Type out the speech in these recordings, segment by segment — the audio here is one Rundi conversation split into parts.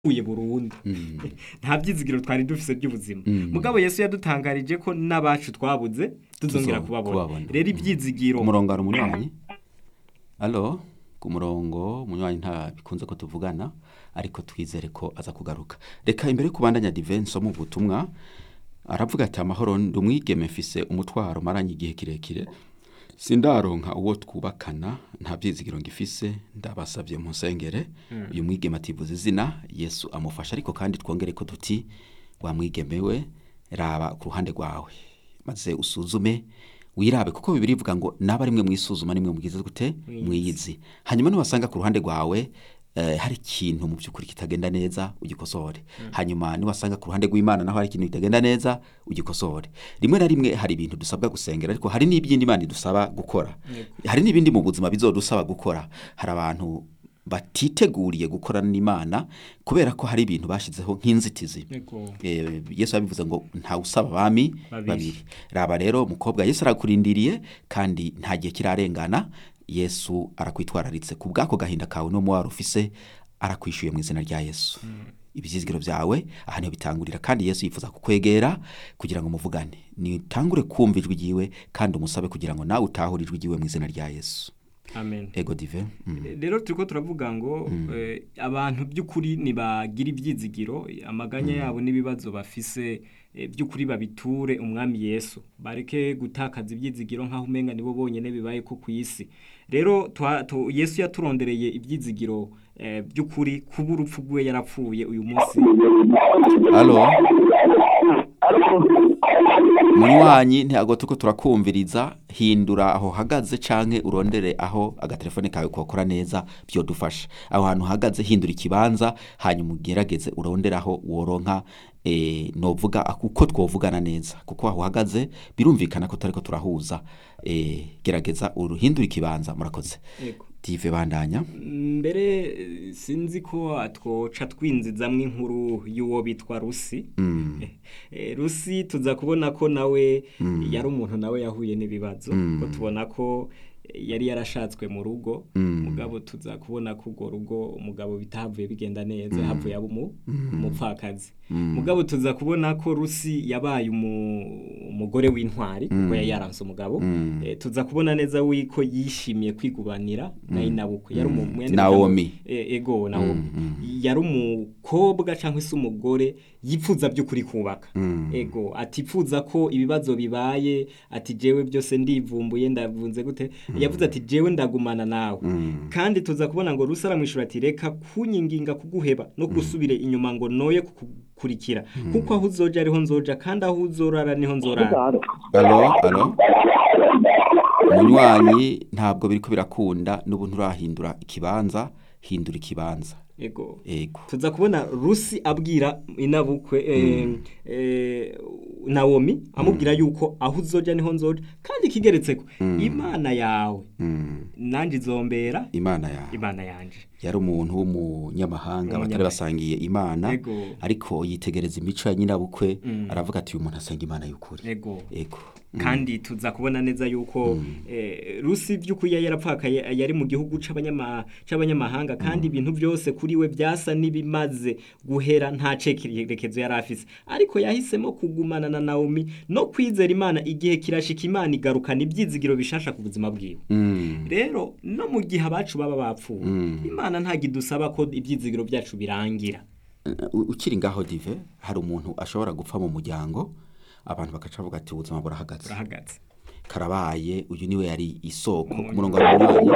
uye burundu nta byizigiro twari dufise by'ubuzima mugabo yesu yadutangarije ko n'abacu twabuze tuzongera Tuzo- kubabona kubabona. rero ibyizigiro ku murongo hari umunywanyi alo ku murongo umunywanyi nta bikunze ko tuvugana ariko twizere ko aza kugaruka reka imbere yo kubandanya divenso mu butumwa aravuga ati amahoro ndi umwigeme mfise umutwaro maranye igihe kirekire sindaronka uwo twubakana nta byizigiro ngifise ndabasabye mu nsengere uyu mwigeme ativuze izina yesu amufasha ariko kandi twongere ko duti wa mwigeme we raba ku ruhande rwawe maze usuzume wirabe kuko bibiri ivuga ngo naba rimwe mwisuzuma nimwe mugize gute mwiyizi hanyuma niwasanga ku ruhande rwawe eh, hari ikintu mu by'ukuri kitagenda neza ugikosore hanyuma niwasanga ku ruhande rw'imana naho hari ikintu kitagenda neza ugikosore rimwe na rimwe hari ibintu dusabwa gusengera ariko hari n'ibindi imana idusaba gukora hari n'ibindi mu buzima bizodusaba gukora hari abantu batiteguriye gukorana n'imana kubera ko hari ibintu bashyizeho nk'inzitizi Yego. Eh, yesu yabivuze ngo ntawe usaba abami Babiri. babiri raba rero umukobwa yesu arakurindiriye kandi nta gihe kirarengana yesu arakwitwararitse ku bw'ako gahinda kawe n'umubabaro ufise arakwishyuye mu izina rya yesu ibyizigiro byawe aha niho bitangurira kandi yesu yifuza kukwegera kugira ngo muvugane nitangure kumva ijwi ryiwe kandi umusabe kugira ngo nawe utahure ijwi ryiwe mu izina rya yesu amen ego dive mm. rero turiko turavuga ngo eh, abantu by'ukuri nibagira ibyizigiro amaganya yabo n'ibibazo bafise eh, by'ukuri babiture umwami yesu bareke gutakaza ibyizigiro nk'aho umenga nibo bonyene bibaye ko ku isi rero twa- tu- yesu yaturondereye ibyizigiro eh, by'ukuri kuba urupfu rwe yarapfuye uyu munsi alo munywanyi ntabwo turiko turakumviriza hindura aho uhagaze canke urondere aho agatelefone kawe kokora neza byodufasha aho hantu uhagaze hindura ikibanza hanyuma ugerageze urondere aho woronka eh, novuga uko twovugana neza kuko aho uhagaze birumvikana ko tutariko turahuza eh, gerageza uruhindura ikibanza murakoze Yego. dive bandanya mbere eh, sinzi ko twoca twinzizamwo inkuru y'uwo bitwa rusi mm. Eh, rusi tuza kubona ko nawe yari umuntu nawe yahuye n'ibibazo ko tubona ko eh, yari yarashatswe mu rugo mugabo tuza kubona ko urwo rugo umugabo bitahavuye bigenda neza havuye aba umu- umupfakazi mugabo tuza kubona ko rusi yabaye umu- umugore w'intwari kuko yari yaranse umugabo Eh, tuza kubona neza wiko yishimiye kwigubanira na inabukwe yari umu- mwene Naomi. mugabo- E- ego nawomi yari umukobwa cyangwa se umugore yipfuza by'ukuri kubaka ego atipfuza ko ibibazo bibaye ati jewe byose ndivumbuye ndavunze gute yavuze ati jewe ndagumana nawe kandi tuza kubona ngo rusa aramwishura ati reka kunyinginga kuguheba no gusubire inyuma ngo noye kukurikira kuko aho uzoja ariho nzoja kandi aho uzorara niho nzorara alo alo munywanyi ntabwo biriko birakunda n'ubu nturahindura ikibanza hindura ikibanza ego ego tuza kubona rusi abwira inabukwe eh, eh, nawomi amubwira yuko aho uzoja niho nzoja kandi kigeretseko imana yawe Mm. nanjye izombera imana yawe imana yanje yari umuntu w'umunyamahanga batari Umunyamahanga. basangiye imana Ego. ariko yitegereza imico ya nyirabukwe aravuga ati uyu muntu asenga imana y'ukuri ego ego kandi tuza kubona neza yuko eh, rusi by'ukuri yari yarapfakaye yari mu gihugu c'abanyama- c'abanyamahanga kandi ibintu byose kuri we byasa n'ibimaze guhera nta cekerekezo yari afise ariko yahisemo kugumana na nawomi no kwizera imana igihe kirashika imana igarukana ibyizigiro bishasha ku buzima bwiwe Mm. rero no mu gihe abacu baba bapfuye imana ntabwo idusaba ko ibyizigiro byacu birangira U- ukiri ngaho dive hari umuntu ashobora gupfa mu muryango abantu bagaca bavuga ati ubuzima burahagaze urahagaze karabaye uyu niwe yari isoko ku murongo wa munywanyi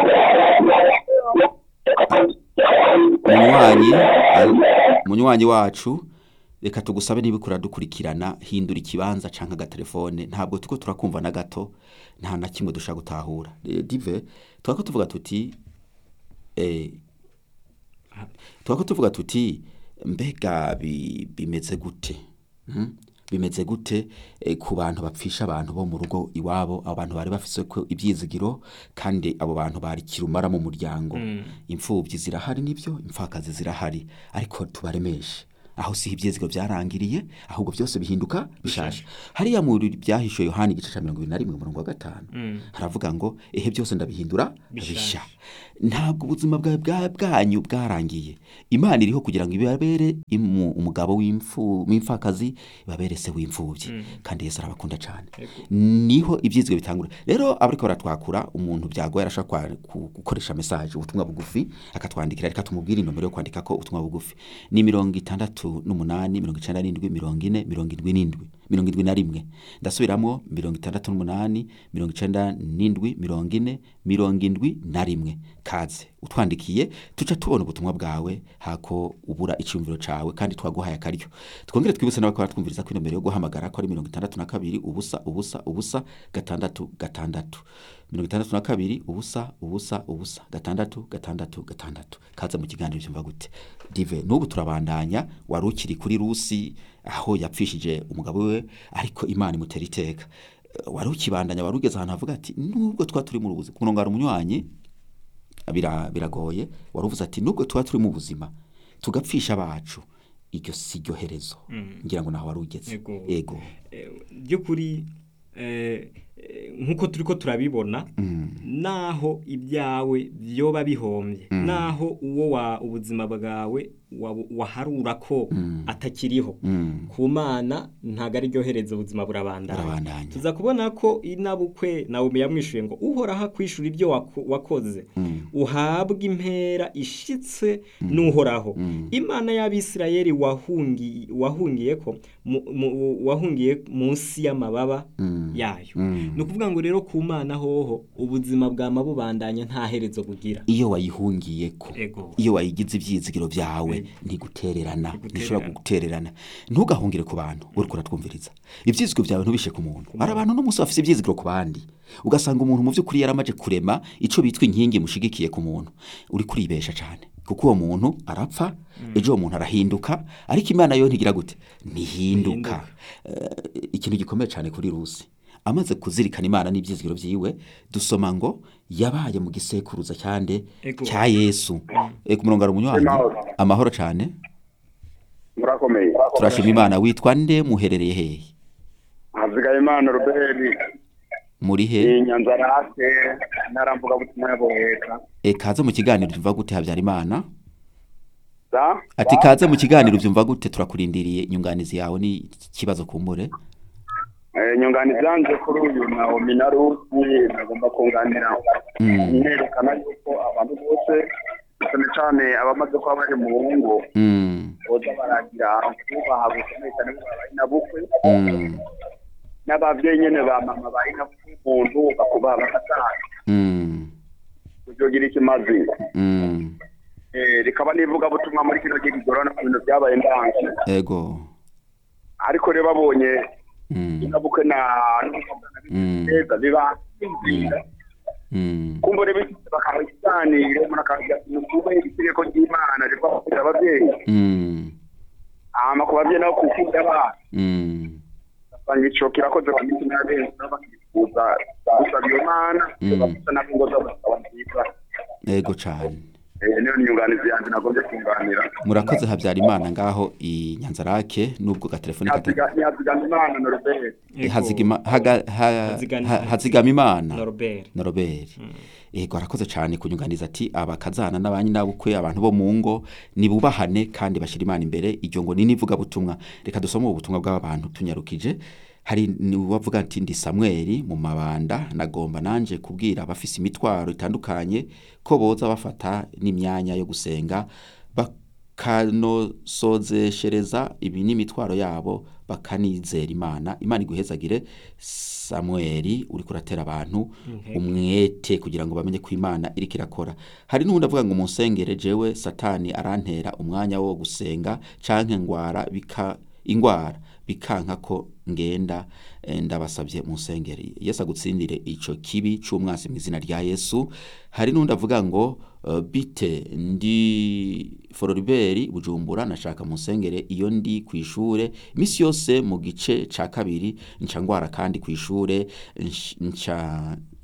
munywanyi al- munywanyi wacu reka tugusabe niba ukura dukurikirana hindura ikibanza canke agatelefone ntabwo tuko turakumva na gato nta na kimwe dushaka gutahura Eh, dive twako tuvuga tuti eh, twako tuvuga tuti mbega bi- bimeze gute Hmm? bimeze gute eh, ku bantu bapfisha abantu bo mu rugo iwabo abo bantu bari bafise ko ibyizigiro kandi abo bantu bari kirumara mu muryango imfubyi zirahari nibyo imfakazi zirahari ariko tubaremeshe aho si ibyizigiro byarangiriye ahubwo byose bihinduka bishasha hariya mu byahishuwe yohani igice cya mirongo ibiri na rimwe umurongo wa gatanu haravuga ngo ehe byose ndabihindura Bishasha. bisha ntabwo ubuzima bwawe bwa- bwanyu bwarangiye imana iriho kugira ngo ibabere imu- umugabo w'imfu- w'imfakazi ibabere se w'imfubyi kandi yesu arabakunda cyane niho ibyizigiro bitangura rero abariko baratwakura umuntu byagoye arashobora kwa- ku- gukoresha mesaje ubutumwa bugufi akatwandikira reka tumubwire inomero yo kwandika ko ubutumwa bugufi ni mirongo itandatu n'umunani mirongo icenda n'indwi mirongo ine mirongo indwi n'indwi mirongo indwi na rimwe ndasubiramo mirongo itandatu n'umunani mirongo icenda n'indwi mirongo ine mirongo indwi na rimwe kaze utwandikiye tuca tubona ubutumwa bwawe hako ubura icyumviro cawe kandi twaguhaye akaryo twongere twibutse n'abakora twumviriza ko inomero yo guhamagara ko ari mirongo itandatu na kabiri ubusa ubusa ubusa gatandatu gatandatu mirongo itandatu na kabiri ubusa ubusa ubusa gatandatu gatandatu gatandatu kaze mu kiganiro cyumva gute dive n'ubu turabandanya wari ukiri kuri rusi aho yapfishije umugabo we ariko imana imutera iteka Eh, wari ukibandanya wari ugeze ahantu havuga ati nubwo tuba turi mu buzima ku murongo hari umunywanyi bira- biragoye wari uvuze ati nubwo tuba turi mu buzima tugapfisha abacu iryo si ryo herezo ngira ngo naho wari ugeze Yego. yego Eh, by'ukuri eh, eh, nk'uko turi ko turabibona naho ibyawe byoba bihombye naho uwo wa ubuzima bwawe wa- waharura ko atakiriho Mm. ku mana ntabwo ari ryo herezo ubuzima burabandanya Burabandanya. tuza kubona ko inabukwe nawe yamwishuye ngo uhoraho akwishura ibyo wako- wakoze uhabwa impera ishitse n'uhoraho imana y'abisirayeli wahungi- wahungiye ko mu- mu- wahungiye munsi y'amababa yayo ni ukuvuga ngo rero ku mana hoho ubuzima bwa mabubandanya nta herezo bugira iyo wayihungiye ko Ego. iyo wayigize ibyizigiro byawe ntigutererana Ntigutererana. ntishobora gutererana ntugahungire ku bantu uri kuratwumviriza ibyizigiro byawe ntubishe ku muntu hari abantu n'umunsi bafite ibyizigiro ku bandi ugasanga umuntu mu by'ukuri yaramaje kurema icyo bitwa inkingi mushigikiye ku muntu uri kuribesha cyane kuko uwo muntu arapfa ejo uwo muntu arahinduka ariko imana yo ntigira gute ntihinduka Eh, ikintu gikomeye cyane kuri rusi amaze kuzirikana imana n'ibyizigiro byiwe dusoma ngo yabaye mu gisekuruza cyande Ego. cya yesu Eh, ku murongo hari umunywanyi Amahoro. amahoro cyane murakomeye turashima imana witwa nde muherereye hehe hazigaye imana robert muri he ni nyanza rase ntaramvuga butumwa ya boheka e, kaze mu kiganiro byumva gute habyara imana za ati kaze mu kiganiro byumva gute turakurindiriye inyunganizi yawe ni ikibazo kumbure Eh, nyunganizi yanze kuri uyu naomi na rusi nagomba kunganira Mm. nerekana yuko abantu bose cyane cyane abamaze kuba bari mu ngo Mm, boza baragira kubaha bukomeye cyane babaye na bukwe mm, n'ababyeyi nyene ba mama bari na umuntu bakubaha bakataha mm, kujogira ikimazi mm. Eh, rikaba nivuga butumwa muri kino gihe kigorana ku bintu byabaye ndanze ego ariko rero babonye Mm, inabukwe na Mm. neza biba bizira mm, kumbure bifite bakaba ikiganiro umuntu akagira ati mukube itegeko ry'imana riva kubwira ababyeyi mm, hama ku babyeyi nabo kukunda abana mm, basanga ico kirakoze ku mitima ya benshi nabo bakifuza gusaba iyo mana Mm. bafite nabo ingo zabo zikaba nziza ego cyane Eh, niyo nyunganizi yanjye nagombye kunganira murakoze habyara imana ngaho i nyanzarake nubwo gatelefoni kata ntihazigama imana norobert Ego. hazigima haga ha- Hazigama- ha- hazigama imana Norbert na robert yego arakoze cyane kunyunganiza ati abakazana n'abanyinabukwe abantu bo mu ngo nibubahane kandi bashyira imana imbere iryo ngo ni n'ivugabutumwa reka dusome ubu butumwa bw'abantu tunyarukije hari uwavuga ati ndi samweli mu mabanda nagomba nanje kubwira abafise imitwaro itandukanye ko boza bafata n'imyanya yo gusenga bakanosozeshereza ibi n'imitwaro yabo bakanizera imana imana iguhezagire samweli uri kuratera abantu umwete kugira ngo bamenye ko imana iriko irakora hari n'ubundi avuga ngo munsengere jewe satani arantera umwanya wo gusenga canke ngwara bika ingwara bikanka ko ngenda eh, ndabasabye munsengere yesu agutsindire ico kibi c'umwasi mu izina rya yesu hari n'undi avuga ngo uh, bite ndi fororiberi bujumbura nashaka munsengere iyo ndi ku ishure imisi yose mu gice ca kabiri nca ngwara kandi ku ishure nsh- nca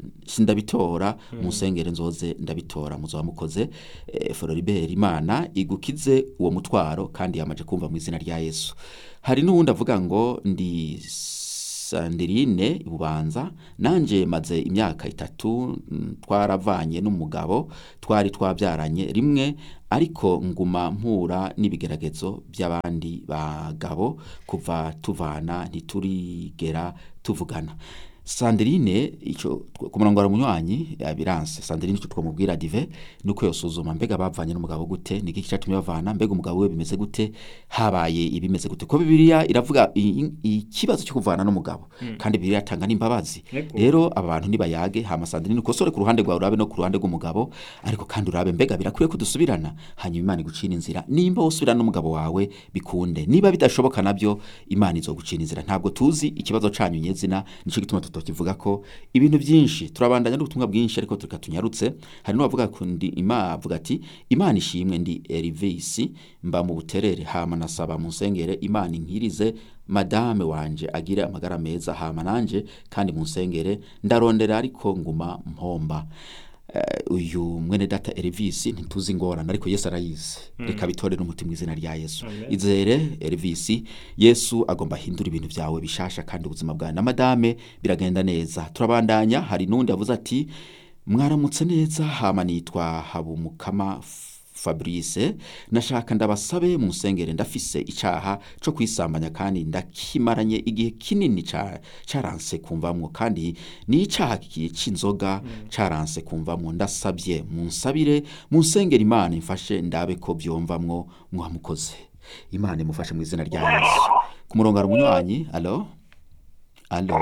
sindabitora musengere nzoze ndabitora muzoba mukoze eh, Floribert Imana igukize uwo mutwaro kandi yamaje kumva mu izina rya Yesu hari n'uwundi avuga ngo ndi Sandirine Bubanza nanje maze imyaka itatu mm, twaravanye n'umugabo twari twabyaranye rimwe ariko nguma mpura n'ibigeragezo by'abandi bagabo kuva tuvana ntiturigera tuvugana Sandrine ico ku murongo wa munywanyi abiranse Sandrine ico twamubwira dive nuko yosuzuma mbega bavanye n'umugabo gute niki cyatumye bavana mbega umugabo we bimeze gute habaye ibimeze gute ko bibiliya iravuga i- i- ikibazo cyo kuvana n'umugabo kandi bibiliya atanga n'imbabazi Yego. rero aba bantu nibayage hama Sandrine ukosore ku ruhande rwawe urabe no ku ruhande rw'umugabo ariko kandi urabe mbega birakwiye kudusubirana hanyuma Imana igucira inzira nimba usubirana n'umugabo wawe bikunde niba bidashoboka nabyo Imana izogucira inzira ntabwo tuzi ikibazo canyu nyezina nico gituma tutokivuga ko ibintu byinshi turabandanya n'ubutumwa bwinshi ariko tureka tunyarutse hari n'uwavuga kundi Imana avuga ati Imana ishimwe ndi Elvis mba mu buterere hama nasaba mu nsengere Imana inkirize madame wanje agire amagara meza hama nanje kandi mu nsengere ndarondera ariko nguma mpomba Eh, uyu mwene data Elvis ntituzi ingorane ariko Yesu arayizi reka bitore n'umutima mu izina rya Yesu Amen. izere Elvis Yesu agomba ahindura ibintu byawe bishasha kandi ubuzima bwawe na madame biragenda neza turabandanya hari n'undi yavuze ati mwaramutse neza hama nitwa Habumukama Fabrice nashaka ndabasabe mu nsengere ndafise icaha co kwisambanya kandi ndakimaranye igihe kinini ca caranse kumvamwo kandi ni icaha ki- c'inzoga caranse kumvamwo ndasabye mu nsabire mu nsengere Imana imfashe ndabe ko byomvamwo mwamukoze Imana imufashe mu izina rya Yesu ku murongo hari umunywanyi alo alo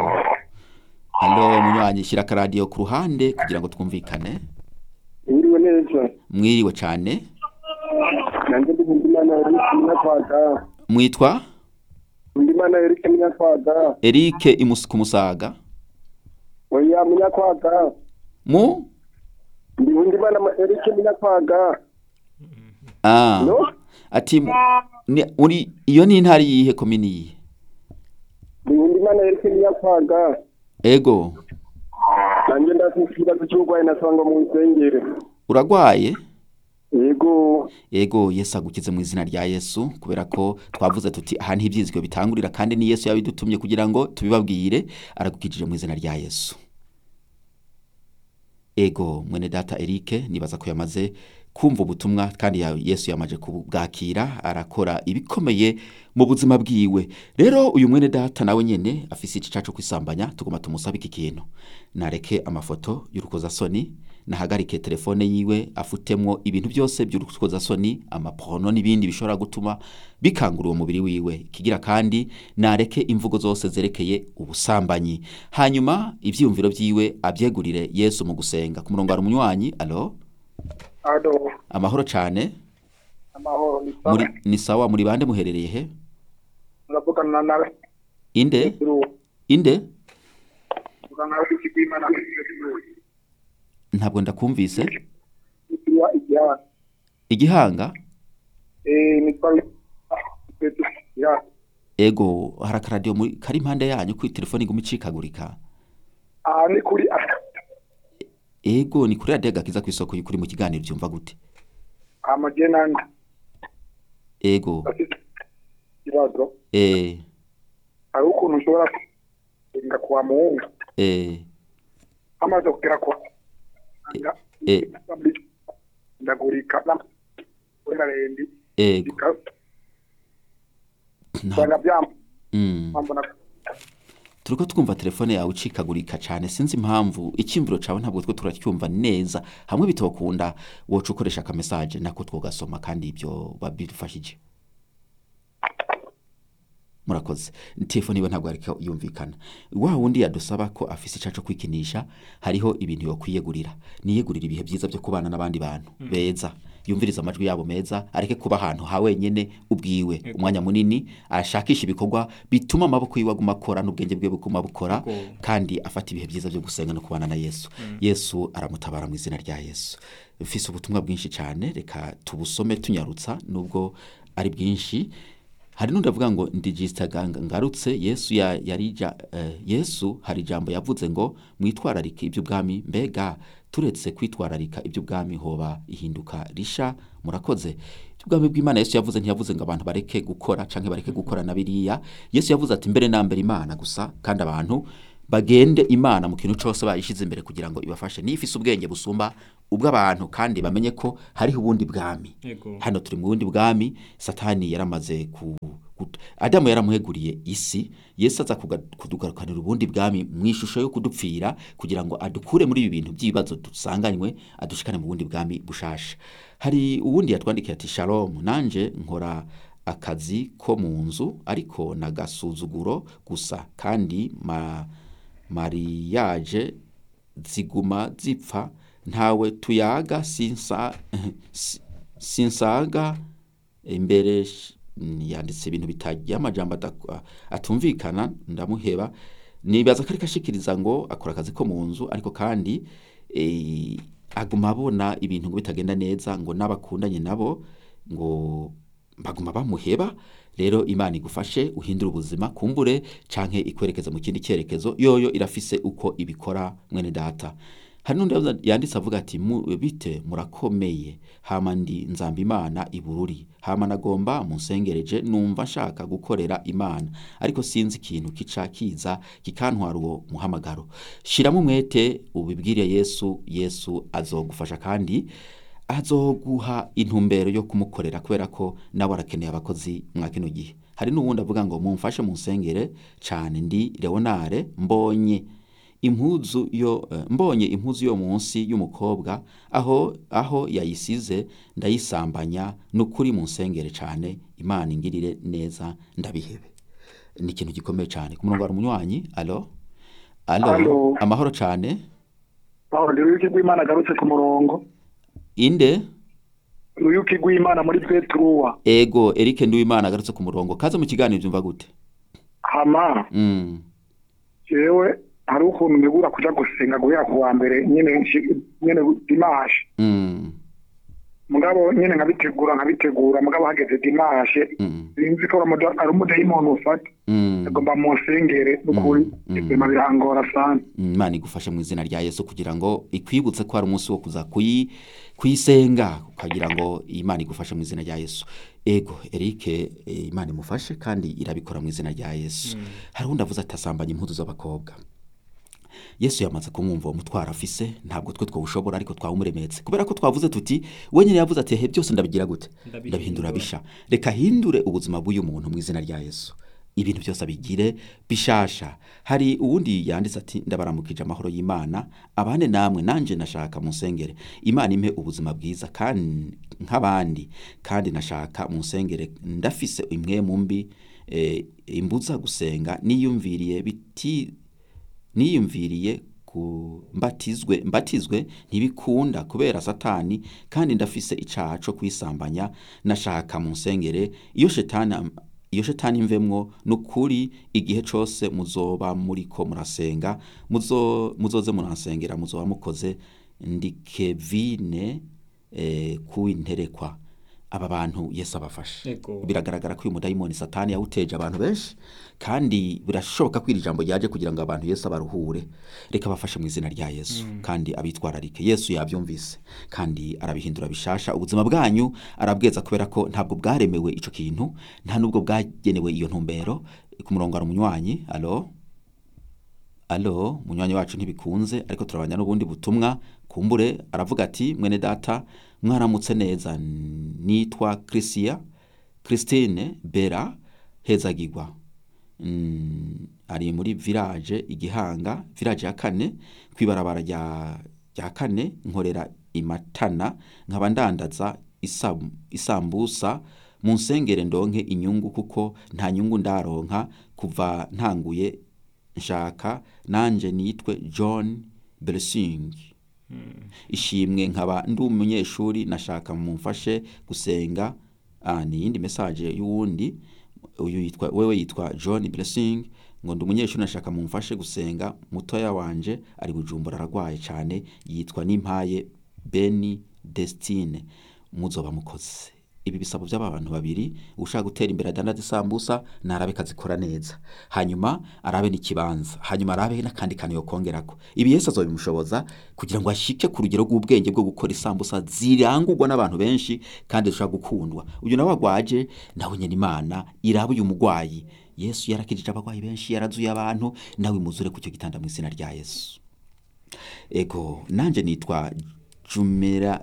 alo munywanyi shyira akaradiyo ku ruhande kugira ngo twumvikane Mwiriwe neza. mwiriwe cyane Nanjye ndi Nkundimana Eric Munyakwaga. mwitwa Nkundimana Eric Munyakwaga. Eric imus ku musaga Oya Munyakwaga. mu Ndi Nkundimana Ma- Eric Munyakwaga. ah No? ati mu- ni, uri iyo ni intari yihe komini yihe Ndi Nkundimana Eric Munyakwaga. ego Nanjye ndafite ikibazo cy'uburwayi nasanga mu nsengere. uragwaye Yego. ego yesu agukize mu izina rya yesu kubera ko twavuze tuti aha niho ibyizigiro bitangurira kandi ni yesu yabidutumye kugira ngo tubibabwire aragukijije mu izina rya yesu ego mwene data Eric nibaza ko yamaze kumva ubutumwa kandi ya- yesu yamaje kubwakira arakora ibikomeye mu buzima bwiwe rero uyu mwene data nawe nyene afise igica cyo kwisambanya tugomba tumusabe iki kintu nareke amafoto y'urukozasoni nahagarike telefone yiwe afutemwo ibintu byose by'urukozasoni amaporno n'ibindi bishobora gutuma bikangura uwo mubiri wiwe kigira kandi nareke imvugo zose zerekeye ubusambanyi hanyuma ibyiyumviro byiwe abyegurire yesu mu gusenga ku murongo hari umunywanyi alo Ado. amahoro cyane Amahoro ni muri sawa. ni sawa muri bande muherereye he Uravugana nawe. inde inde Uvugana nawe Ikigwimana. ntabwo ndakumvise Ikiriwa igihana. igihanga Eh nitwa Ya. ego hari akaradiyo muri- kari impande yanyu kuri telefone iguma icikagurika Ah ni kuri ego ni kuri radiyo gakiza ku isoko y'ukuri mu kiganiro byumva gute amajenandi. ego Afite ikibazo. eh hari ukuntu ushobora kurenga kwa muhungu eh amaze kugera kwa eh ndagurika kubera rendi ego nta usanga mm. byambona turiko twumva telefone yawe icikagurika cyane sinzi impamvu icyimviro cawe ntabwo twe turacyumva neza hamwe bitokunda woca ukoresha akamesaje nako twogasoma kandi ibyo babidufashije murakoze telefone iwe ntabwo ariko yumvikana wa wundi yadusaba ko afise icaco kwikinisha hariho ibintu yokwiyegurira niyegurira ibihe byiza byo kubana n'abandi bantu beza yumviriza amajwi yabo meza areke kuba ahantu ha wenyene ubwiwe umwanya munini ashakisha ibikorwa bituma amaboko yiwe aguma akora n'ubwenge bwe buguma bukora Yego. kandi afata ibihe byiza byo gusenga no kubana na yesu yesu aramutabara mu izina rya yesu mfise ubutumwa bwinshi cyane reka tubusome tunyarutsa nubwo ari bwinshi hari n'undi avuga ngo ndigisita ngarutse yesu ya- yari ja- eh, yesu hari ijambo yavuze ngo mwitwararike iby'ubwami mbega turetse kwitwararika iby'ubwami hoba ihinduka risha murakoze iby'ubwami bw'imana yesu yavuze ntiyavuze ngo abantu bareke gukora canke bareke gukora na biriya yesu yavuze ati mbere na mbere imana gusa kandi abantu bagende imana mu kintu cyose bayishyize imbere kugira ngo ibafashe niyo ifise ubwenge busumba ubw'abantu kandi bamenye ko hariho ubundi bwami Yego. hano turi mu bundi bwami satani yaramaze ku ku- adamu yaramuheguriye isi yesu aza kuga- kudugarukanira ubundi bwami mu ishusho yo kudupfira kugira ngo adukure muri ibi bintu by'ibibazo dusanganywe adushikane mu bundi bwami bushasha hari uwundi yatwandikiye ati shalom nanje nkora akazi ko mu nzu ariko nagasuzuguro gusa kandi ma, mariyaje ziguma zipfa ntawe tuyaga sinsa si- sinsaga imbere sh- yanditse ibintu bitagiye amajambo adak- atumvikana ndamuheba nibaza ko ariko ashikiriza ngo akora akazi ko mu nzu ariko kandi eh, aguma abona ibintu ngo bitagenda neza ngo n'abakundanye nabo ngo baguma bamuheba rero imana igufashe uhindure ubuzima kumbure canke ikwerekeza mu kindi cyerekezo yoyo irafise uko ibikora mwene data hari n'undi yavuze- yanditse avuga ati "Mu- bite murakomeye hama ndi nzamba imana ibururi hama nagomba munsengereje numva nshaka gukorera imana ariko sinzi ikintu kica kiza kikantwara uwo muhamagaro shiramo umwete ubibwire yesu yesu azogufasha kandi azoguha intumbero yo kumukorera kubera ko nawe arakeneye abakozi mwa kino gihe hari n'uwundi avuga ngo mumfashe munsengere cyane ndi leonare mbonye impuzu yo eh, mbonye impuzu yo munsi y'umukobwa aho aho yayisize ndayisambanya n'ukuri munsengere cyane imana ingirire neza ndabihebe ni ikintu gikomeye cyane ku murongo wa munywanyi alo alo Alo. amahoro cyane aho ndi ruyuki rw'imana agarutse ku murongo inde ruyuki rw'imana muri petruwa ego Eric Nduwimana agarutse ku murongo kaze mu kiganiro byumva gute hama mm. jewe hari ukuntu ntegura kuja gusenga guhera ku wa mbere nyene nshi- nyene dimashe Mm. mugabo nyene nkabitegura nkabitegura mugabo hageze dimashe Mm. sinzi ko aramuda- ari umudayimoni ufata Mm. agomba munsengere n'ukuri Mm, mm. ibima birangora sana imana igufashe mu izina rya yesu kugira ngo ikwibutse ko hari umunsi wo kuza kuyi kuyisenga ukagira ngo imana igufashe mu izina rya yesu ego Eric eh, imana imufashe kandi irabikora mu izina rya yesu hari undi avuze ati asambanya impuzu z'abakobwa yesu yamaze kumwumva uwo mutwaro afise ntabwo twe twawushobora ariko twawumuremetse kubera ko twavuze tuti we nyine yavuze ati he byose ndabigira gute Ndabihindura. ndabihindura bisha reka hindure ubuzima bw'uyu muntu mu izina rya yesu ibintu byose abigire bishasha hari uwundi yanditse ati ndabaramukije amahoro y'imana abane namwe nanje nashaka munsengere imana impe ubuzima bwiza kandi nk'abandi kandi nashaka munsengere ndafise imwe mu mbi eh, imbuza gusenga niyumviriye biti niyumviriye ku mbatizwe mbatizwe ntibikunda kubera satani kandi ndafise icaha co kwisambanya nashaka mu nsengere iyo shetani am- iyo shetani imvemwo nukuri igihe cose muzoba muriko murasenga muzo muzoze muransengera muzoba mukoze ndi Kevine eh, kuwinterekwa aba bantu Yesu abafashe Ego. biragaragara ko uyu mudayimoni satani yawuteje abantu benshi kandi birashoboka ko iri jambo ryaje kugira ngo abantu Yesu abaruhure reka bafashe mu izina rya Yesu kandi abitwararike Yesu yabyumvise kandi arabihindura bishasha ubuzima bwanyu arabweza kubera ko ntabwo bwaremewe ico kintu nta nubwo bwagenewe iyo ntumbero ku murongo ari umunywanyi alo alo munywanyi wacu ntibikunze ariko turabanya n'ubundi butumwa kumbure aravuga ati mwene data mwaramutse neza nitwa Chrisia Christine Bera hezagirwa mm, ari muri village igihanga village ya kane kwibarabara rya rya kane nkorera imatana nkaba ndandaza isam- isambusa mu nsengere ndonke inyungu kuko nta nyungu ndaronka kuva ntanguye nshaka nanje nitwe John Blessing ishimwe nkaba ndi umunyeshuri nashaka mumfashe gusenga ah, ni iyindi message y'uwundi uyu yitwa wewe yitwa John Blessing ngo ndi umunyeshuri nashaka mumfashe gusenga mutoya wanje ari bujumbura aragwaye cyane yitwa Nimpaye Beni Destine muzoba mukoze ibi bisabo by'aba bantu babiri ushaka gutera imbere adandaza isambusa narabe kazikora neza hanyuma arabe n'ikibanza hanyuma arabe n'akandi kantu yokongerako ibi Yesu azobimushoboza kugira ngo ashike ku rugero rw'ubwenge bwo gukora isambusa zirangurwa n'abantu benshi kandi zishobora gukundwa uyu nawe agwaje nawe nyine imana iraba uyu mugwayi Yesu yarakijije abagwayi benshi yarazuye abantu nawe imuzure ku cyo gitanda mu izina rya Yesu ego nanje nitwa jumera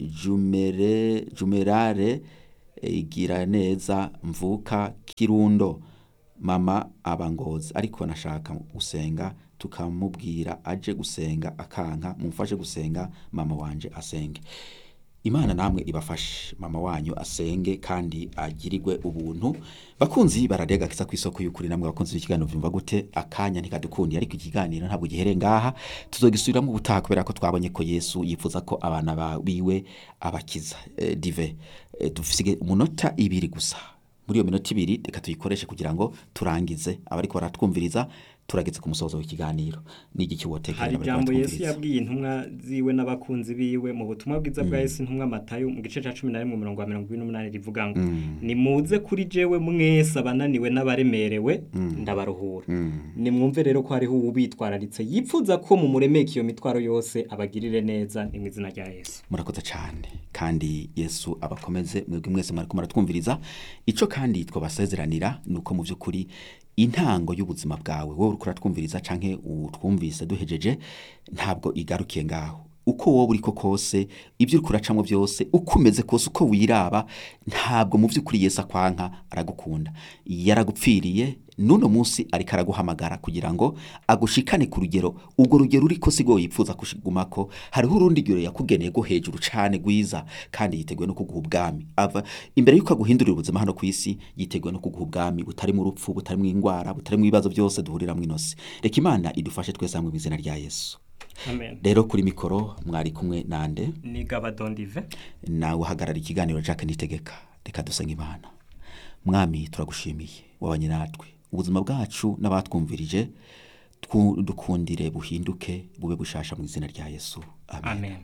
jumere jumerare igira neza mvuka kirundo mama abangozi ariko nashaka gusenga tukamubwira aje gusenga akanka mumfashe gusenga mama wanje asenge imana namwe ibafashe mama wanyu asenge kandi agirirwe ubuntu bakunzi bararega kisa ku isoko y'ukuri namwe bakunzi b'ikiganiro vyumva gute akanya ntikadukundi ariko ikiganiro ntabwo gihere ngaha tuzogisubiramo ubutaha kubera ko twabonye ko yesu yifuza ko abana ba- biwe abakiza eh, dive eh, dufise umunota ibiri gusa muri iyo minota ibiri reka tuyikoreshe kugira ngo turangize abariko baratwumviriza turageze ku musozo w'ikiganiro n'igiki wotekerera hari abariko ijambo yesu baratwumviriza. yabwiye intumwa ziwe n'abakunzi biwe mu butumwa bwiza bwa yesu intumwa matayo mu gice cya cumi na rimwe umurongo wa mirongo ine n'umunani rivuga ngo nimuze kuri jewe mwese abananiwe n'abaremerewe ndabaruhura nimwumve rero ko hariho uwubitwararitse yipfuza ko mumuremeka iyo mitwaro yose abagirire neza ni mu izina rya yesu murakoze cyane kandi yesu abakomeze mwebwe mwese mwariko muratwumviriza ico kandi twabasezeranira ni uko mu by'ukuri intango y'ubuzima bwawe wowe uriko uratwumviriza canke utwumvise duhejeje ntabwo igarukiye ngaho uko wowe uriko kose ibyo uriko uracamwo byose uko umeze kose uko wiraba ntabwo mu by'ukuri yesu akwanka aragukunda yaragupfiriye n'uno munsi ariko araguhamagara kugira ngo agushikane ku rugero urwo rugero uriko sigo yipfuza kushigumako hariho urundi rugero yakugeneye rwo hejuru cane rwiza kandi yiteguye no kuguha ubwami ava imbere y'uko aguhindurira ubuzima hano ku isi yiteguye no kuguha ubwami butarimo urupfu butarimo ingwara butarimo ibibazo byose duhuriramo inosi reka imana idufashe twese hamwe mu izina rya yesu amen rero kuri mikoro mwari kumwe nande ni gabadondive nawe uhagarara ikiganiro Jacques Nitegeka reka dusenga imana mwami turagushimiye wabanye natwe ubuzima bwacu n'abatwumvirije twu- dukundire buhinduke bube bushasha mu izina rya yesu amen amen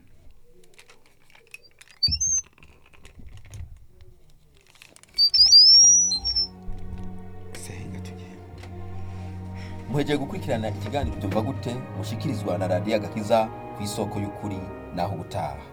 senga tugende muhegeye gukurikirana ikiganiro byumva gute mushikirizwa na radiyo agakiza ku isoko y'ukuri naho ubutaha